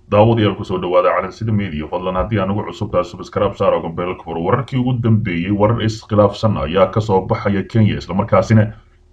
daawadayaal kusoo dhawaada calansida media fadlan haddii aan ugu cusubtahay subscribe saar oo gambeelka furo wararkii ugu dambeeyey warar iskhilaafsan ayaa kasoo baxaya kenya islamarkaasina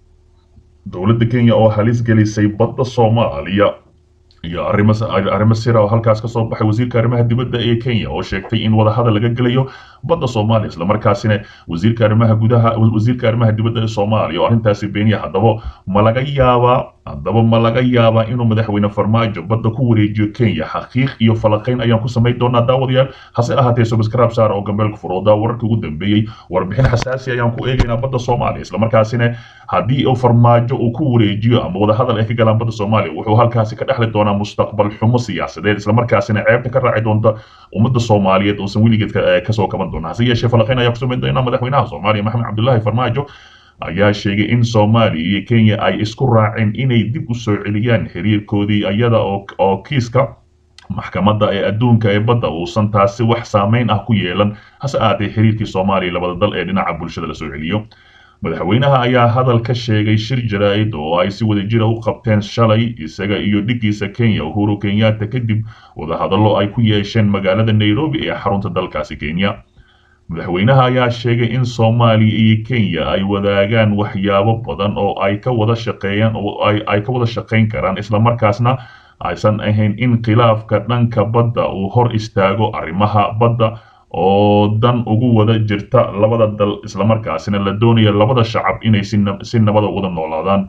dowladda kenya oo halis gelisay badda soomaaliya iyo arrimo arrimo sira oo halkaas kasoo baxay wasiirka arrimaha dibadda ee kenya oo sheegtay in wadahadal laga gelayo badda soomaaliya islamarkaasina wasiirka arrimaha gudaha wasiirka arrimaha dibadda ee soomaaliya oo arrintaasi beeniya haddaba ma laga yaabaa haddaba ma laga yaabaa inuu madaxweyne farmaajo badda ku wareejiyo kenya xaqiiq iyo falaqayn ayaan ku samayn doonaa daawadayaal hase ahaatee subscribe saar oo gambeelka furooda wararka ugu dambeeyey warbixin xasaasi ayaan ku eegaynaa badda soomaaliya islamarkaasina haddii uu farmaajo uu ku wareejiyo ama wadahadal ay ka galaan badda soomaaliya wuxuu halkaasi ka dhexli doonaa mustaqbal xumo siyaasadeed islamarkaasina ceebta ka raaci doonta ummadda soomaaliyeed uusan weligeed kasoo kaban doona hase yeeshee falaqayn ayaa ku samayn doonaa madaxweynaha soomaaliya maxamed cabdullaahi farmaajo ayaa sheegay in soomaaliya iyo kenya ay isku raaceen inay dib u soo celiyaan xiriirkoodii iyada oo kiiska maxkamadda ee adduunka ee badda uusan taasi wax saameyn ah ku yeelan hase ahaatee xiriirkii soomaaliya labada dal ee dhinaca bulshada lasoo celiyo madaxweynaha ayaa hadal ka sheegay shir jaraa'id oo ay si wadajira u qabteen shalay isaga iyo dhiggiisa kenya uhuru kenyatta kadib wadahadallo ay ku yeesheen magaalada nairobi ee xarunta dalkaasi kenya madaxweynaha ayaa sheegay in soomaaliya iyo kenya ay wadaagaan waxyaabo badan oo ay ka wada shaqeeyaan oo ay ka wada shaqayn karaan islamarkaasna aysan ahayn in khilaafka dhanka badda uu hor istaago arrimaha badda oo dan ugu wada jirta labada dal islamarkaasina la doonaya labada shacab inay si nabada wada noolaadaan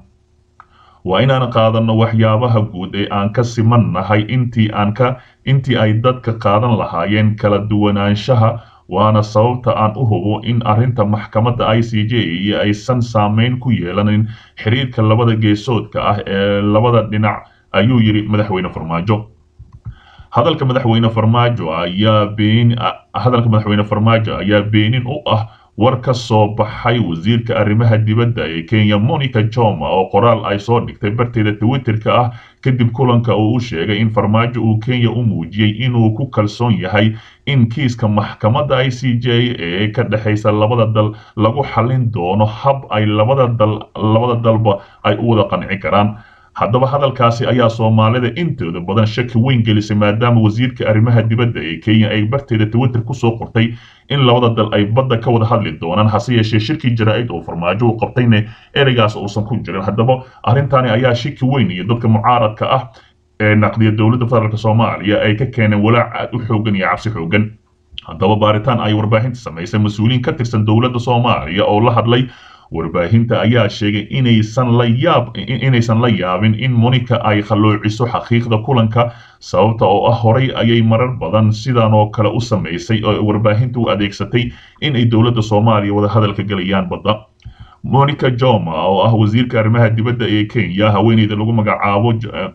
waa inaan qaadanno waxyaabaha guud ee aan ka simannahay intii aan ka intii ay dadka qaadan lahaayeen kala duwanaanshaha waana sababta aan u hubo in arrinta maxkamadda i c j iyo aysan saameyn ku yeelanin xiriirka labada geesoodka ah ee labada dhinac ayuu yidhi madaxweyne farmaajo hadalka madaxweyne farmaajo ayaa been hadalka madaxweyne farmaajo ayaa beenin u ah war ka soo baxay wasiirka arrimaha dibadda ee kenya monica joma oo qoraal ay soo dhigtay barteeda twitterka ah kadib kulanka uu u sheegay in farmaajo uu kenya u muujiyey inuu ku kalsoon yahay in kiiska maxkamadda i c j ee ka dhexaysa labada dal lagu xallin doono hab ay labada dal labada dalba ay u wada qanci karaan haddaba hadalkaasi ayaa soomaalida intooda badan shaki weyn gelisay maadaama wasiirka arrimaha dibadda ee kenya ay barteeda twitter kusoo qortay in labada dal ay badda ka wada hadli doonaan hase yeeshee shirkii jaraa'id oo farmaajo uu qabtayne ereygaas uusan ku jirin haddaba arrintani ayaa shaki weyn iyo dadka mucaaradka ah ee naqdiya dowladda federaalk soomaaliya ay ka keeneen walaac aad u xoogan iyo cabsi xoogan haddaba baaritaan ay warbaahinta samaysay mas-uuliyiin ka tirsan dowladda soomaaliya oo la hadlay warbaahinta ayaa sheegay inaysan la yaab inaysan la yaabin in monica ay khalloociso xaqiiqda kulanka sababta oo ah horay ayay marar badan sidan oo kale u samaysay oo warbaahinta u adeegsatay in ay dowladda soomaaliya wada hadalka gelayaan badda monica joma oo ah wasiirka arrimaha dibadda ee kenya haweeneyda lagu magacaabo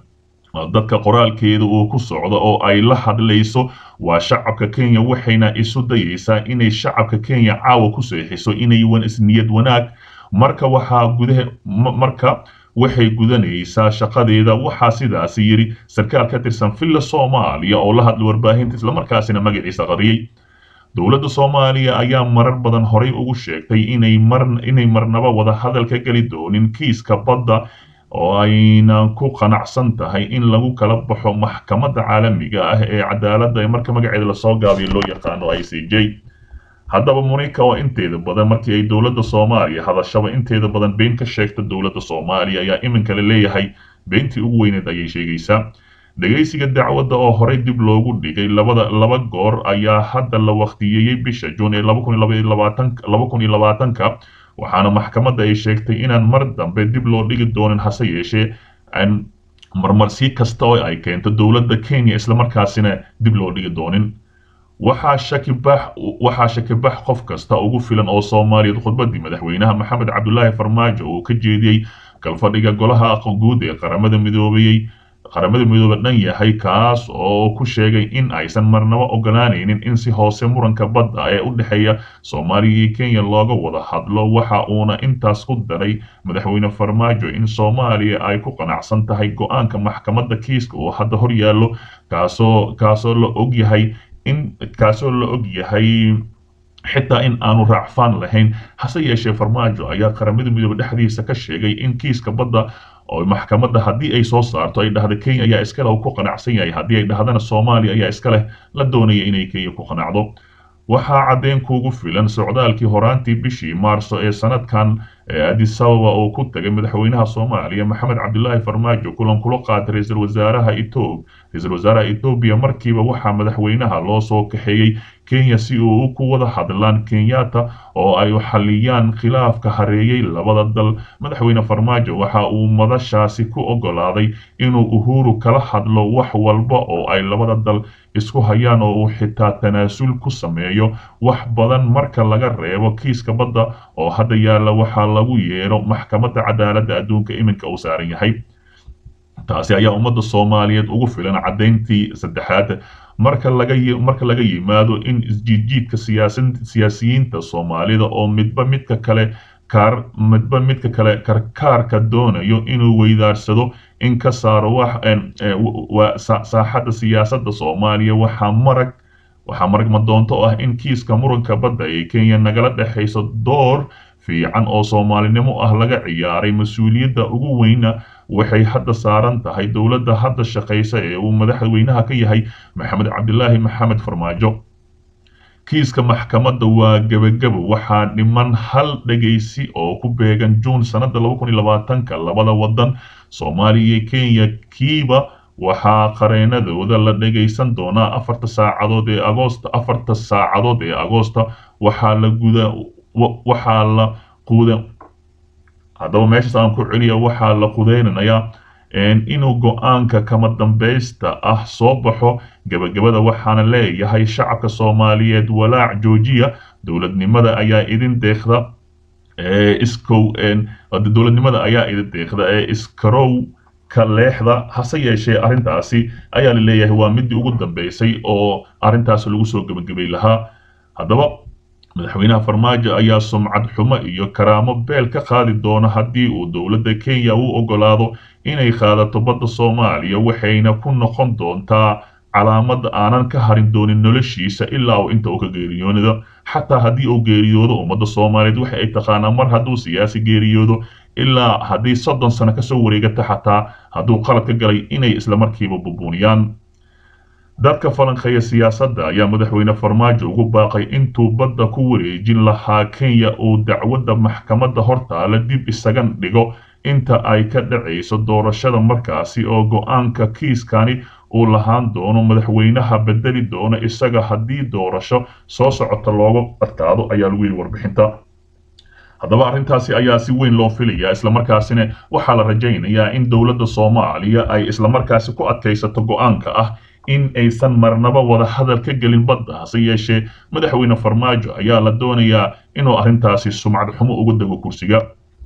dadka qoraalkeeda uu ku socdo oo ay la hadlayso waa shacabka kenya waxayna isu dayaysaa inay shacabka kenya caawa ku seexiso inay niyad wanaag marka waxaa gudaha marka waxay gudanaysaa shaqadeeda waxaa sidaasi yidhi sarkaal ka tirsan villa soomaaliya oo la hadlay warbaahinta islamarkaasina magaciisa qariyey dowladda soomaaliya ayaa marar badan horay ugu sheegtay inay mar inay marnaba wada hadal ka geli doonin kiiska badda oo ayna ku qanacsan tahay in lagu kala baxo maxkamadda caalamiga ah ee cadaaladda ee marka magaceeda lasoo gaabiyo loo yaqaano i c j haddaba monica oo inteeda badan markii ay dowladda soomaaliya hadashaba inteeda badan been ka sheegta dowladda soomaaliya ayaa iminka la leeyahay beentii ugu weyneed ayay sheegaysaa dhegaysiga dacwadda oo horey dib loogu dhigay labada laba goor ayaa hadda la waqtiyeeyey bisha juun ee laba kun iyo labaatanka waxaana maxkamadda ay sheegtay inaan mar dambe dib loo dhigi doonin hase yeeshee aan marmarsi kasta oo ay keento dowladda kenya islamarkaasina dib loo dhigi doonin waxaa shakibax waxaa shakibax qof kasta ugu filan oo soomaaliyeed khudbaddii madaxweynaha maxamed cabdulaahi farmaajo uu ka jeediyey galfadhiga golaha guud ee qaramada midoobayey qaramada midoobe dhan yahay kaas oo ku sheegay in aysan marnaba ogolaanaynin in si hoose muranka badda ee u dhexeeya soomaaliya iyo kenya looga wada hadlo waxa uuna intaas ku daray madaxweyne farmaajo in soomaaliya ay ku qanacsan tahay go-aanka maxkamadda kiiska oo hadda hor yaallo kaasoo kaasoo la og yahay in kaasoo la og yahay xitaa in aanu raacfaan lahayn hase yeeshee farmaajo ayaa qaramada midoobe dhexdiisa ka sheegay in kiiska badda oo maxkamadda haddii ay soo saarto ay dhahda kenya ayaa iska leh uu ku qanacsan yahay haddii ay dhahdana soomaaliya ayaa iska leh la doonaya inay kenya ku qanacdo waxaa caddeyn kuugu filan socdaalkii horaantii bishii maarso ee sanadkan addis ababa oo ku tagay madaxweynaha soomaaliya maxamed cabdilaahi farmaajo kulan kula qaatay ra-iisul wasaaraha etoob ra-iisul wasaaraha etoobiya markiiba waxaa madaxweynaha loo soo kaxeeyey kenya si uu ku wada hadlaan kenyatta oo ay xaliyaan khilaafka hareeyey labada dal madaxweyne farmaajo waxa uu madashaasi ku ogolaaday inuu uhuru kala hadlo wax walba oo ay labada dal isku hayaan oo uu xitaa tanaasul ku sameeyo wax badan marka laga reebo kiiska badda oo hadda yaalla waxaa lagu yeedho maxkamadda cadaaladda adduunka iminka uu saaran yahay taasi ayaa ummadda soomaaliyeed ugu filan caddayntii saddexaad marka laga marka laga yimaado in isjiidjiidka siyaasiyiinta soomaalida oo midba midka kale kaar midba midka kale karkaarka doonayo inuu weydaarsado in ka saaro wax saaxadda siyaasadda soomaaliya waxaa marag waxaa marag madoonto ah in kiiska muranka badda ee kenya nagala dhexayso door fiican oo soomaalinimo ah laga ciyaaray mas-uuliyadda ugu weyna waxay hadda saaran tahay dowladda hadda shaqaysa ee uu madaxweynaha ka yahay maxamed cabdilaahi maxamed farmaajo kiiska maxkamadda waa gebagabo waxaa dhiman hal dhegaysi oo ku beegan juun sannadda ka labada waddan soomaaliya iyo kenya kiiba waxaa qareenadooda la dhegaysan doonaa afarta saacadood ee agoosta afarta saacadood ee agoosta waxaa la guda waxaa la quuda haddaba meeshaas aan ku celiya waxaa la qudeynanayaa inuu go-aanka kama dambaysta ah soo baxo gebagabada waxaana leeyahay shacabka soomaaliyeed walaac joojiya dowladnimada ayaa idin deeqda iskow dowladnimada ayaa idin deeqda ee iskarow ka leexda hase yeeshee arrintaasi ayaa la leeyahay waa midii ugu dambeysay oo arrintaasi lagu soo gebagabay lahaa haddaba madaxweynaha farmaajo ayaa sumcad xumo iyo karaamo beel ka qaadi doona haddii uu dowladda kenya u ogolaado inay qaadato badda soomaaliya waxayna ku noqon doontaa calaamad aanan ka harin doonin noloshiisa ilaa uu inta uu ka geeriyoodo xataa haddii uu geeriyoodo ummadda soomaaliyeed waxa ay taqaanaa mar hadduu siyaasi geeriyoodo ilaa haddii soddon sano kasoo wareegata xataa hadduu qalad ka galay inay islamarkiiba bubuuniyaan dadka falanqeeya siyaasadda ayaa madaxweyne farmaajo ugu baaqay intuu badda ku wareejin lahaa kenya uu dacwadda maxkamadda hortaala dib isaga dhigo inta ay ka dhacayso doorashada markaasi oo go-aanka kiiskani uu lahaan doono madaxweynaha bedeli doono isaga haddii doorasho soo socota looga adkaado ayaa lagu yidhi warbixinta haddaba arrintaasi ayaa si weyn loo filayaa islamarkaasina waxaa la rajaynayaa in dowladda soomaaliya ay islamarkaasi ku adkaysato go-aanka ah in aysan marnaba wada hadal ka gelin badda hase yeeshee madaxweyne farmaajo ayaa la doonayaa inuu arrintaasi sumcad xumo uga dego kursiga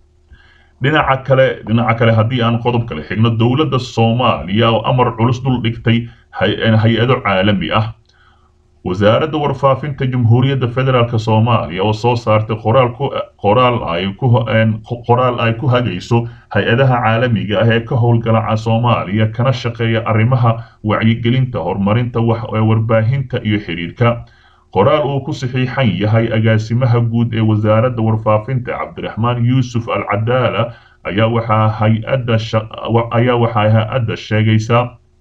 dhinaca kale dhinaca kale haddii aan qodob kale xigno dowladda soomaaliya oo amar culus dul dhigtay hay-ado caalami ah wasaaradda warfaafinta jamhuuriyadda federaalk soomaaliya oo soo saartay qoraal ku qoraal ay ku qoraal ay ku hagayso hay-adaha caalamiga ah ee ka howlgala soomaaliya kana shaqeeya arrimaha wacyigelinta horumarinta warbaahinta iyo xiriirka qoraal uu ku saxiixan yahay agaasimaha guud ee wasaaradda warfaafinta cabdiraxmaan yuusuf al cadaala ayaa waxaa hay-adda ayaa waxaa hay-adda sheegaysaa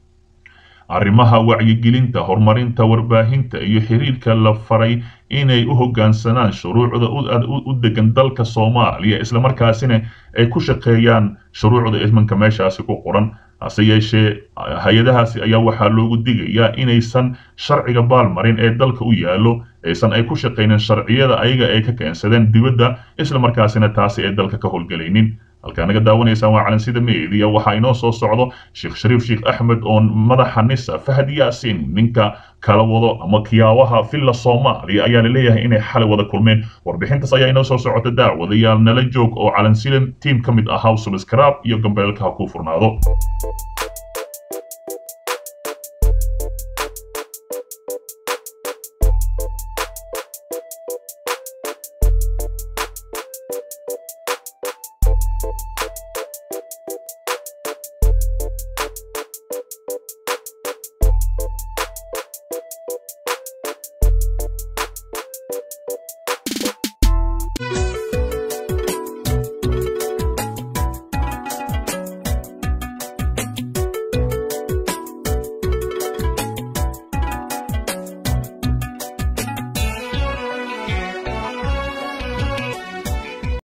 arrimaha wacyigelinta horumarinta warbaahinta iyo xiriirka la faray inay u hoggaansanaan shuruucda u degan dalka soomaaliya islamarkaasina ay ku shaqeeyaan shuruucda ismanka meeshaasi ku qoran hase yeeshee hay-adahaasi ayaa waxaa loogu digayaa inaysan sharciga baalmarin ee dalka u yaallo aysan ay ku shaqaynin sharciyada ayaga ay ka keensadeen dibadda islamarkaasina taasi ay dalka ka howlgelaynin halkaa naga daawanaysaan waa calansida meediya waxaa inoo soo socdo sheekh shariif sheekh axmed oo madaxa nisa fahad yaasin ninka kala wado ama kiyaawaha villa soomaaliya ayaa la leeyahay inay xalay wada kulmeen warbixintaas ayaa inoo soo socota daawadayaal nala joog oo calansida tiim ka mid ahaa subscribe iyo gambeelka ha kuu furnaado